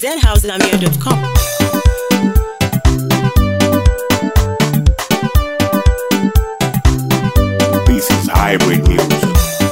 zhouselamir.com. This is hybrid music.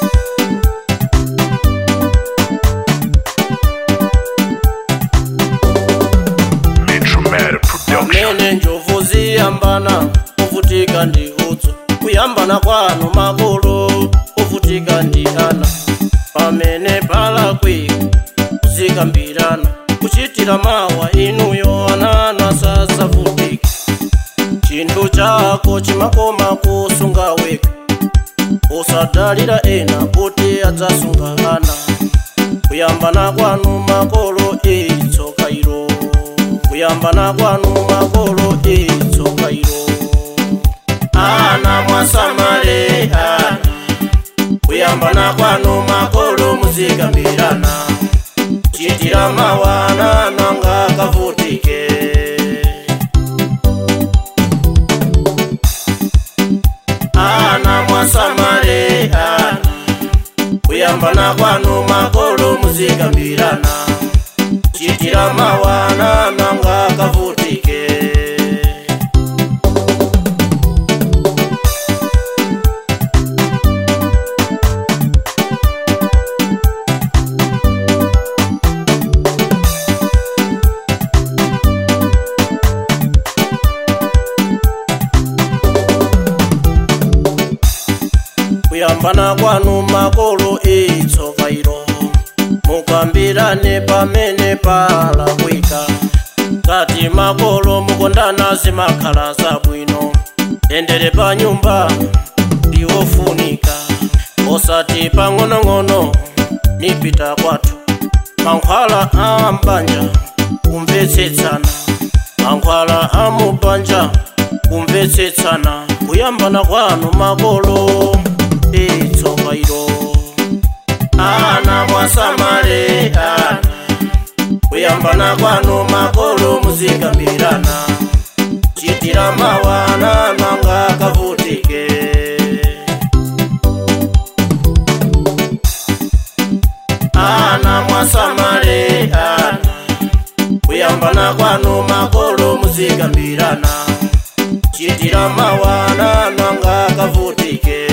Metromatic production. amene njovu ziyambana kuvutika ndi udzu kuyambana kwanu makolo kuvutika ndi ana pamene palakwika kuzikambirana kuchitira mawa inuyo anana sasavutika chinthu chako chimakoma kusunga weka usadalira ena kuti adzasunga ana kuyambana kwanu makolo itsoka ilo kuyambana kwanu makolo itsoka ilo ana mwasamale ana kuyambana kwanu makolo muzikambirana chitira mawana nanga kavutike ana mwasamale ana kuyambana kwanu makolo muzikambirana chitira mawana nanga kavutike kuyambana kwanu makolo itsoka ilo mukambirane pamene palakwika ngati makolo mukondana zimakhala zabwino tendere pa nyumba ndiwofunika osati pang'onong'ono nipita kwathu mankhwala a mbanja kumvetsetsana mankhwala a mubanja kumvetsetsana kuyambana kwanu makolo itsoka ilo ana mwasamale ana kuyambana kwanu makolo muzikambirana chitira mawana nanga kavutike ana mwasamale ana kuyambana kwanu makolo muzikambirana chitira mawana nanga kavutike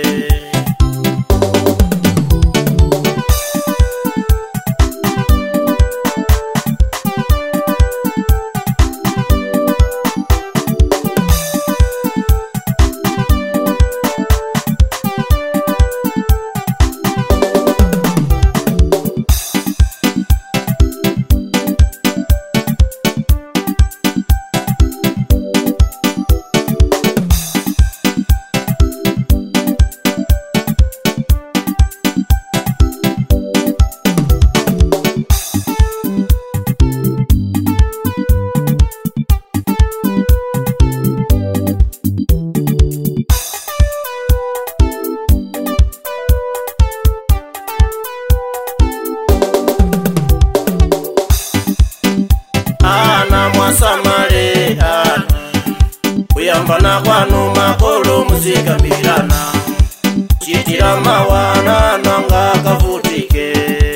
ana mwasamale ana kuyambana kwanu makolo muzikambirana chitira mawana nanga kavutike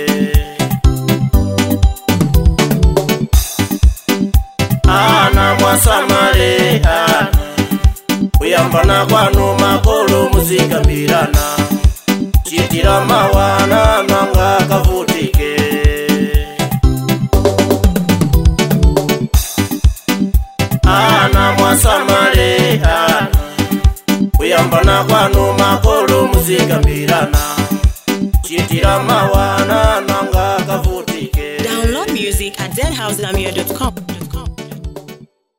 ana mwasamale ana kuyambana kwanu makolo muzikambirana chitira mawana nanga kavutike ana mwasamale ana kuyambana kwanu makolo muzikambirana chitira mawana nanga kavutike Download music at zhouselamir.com.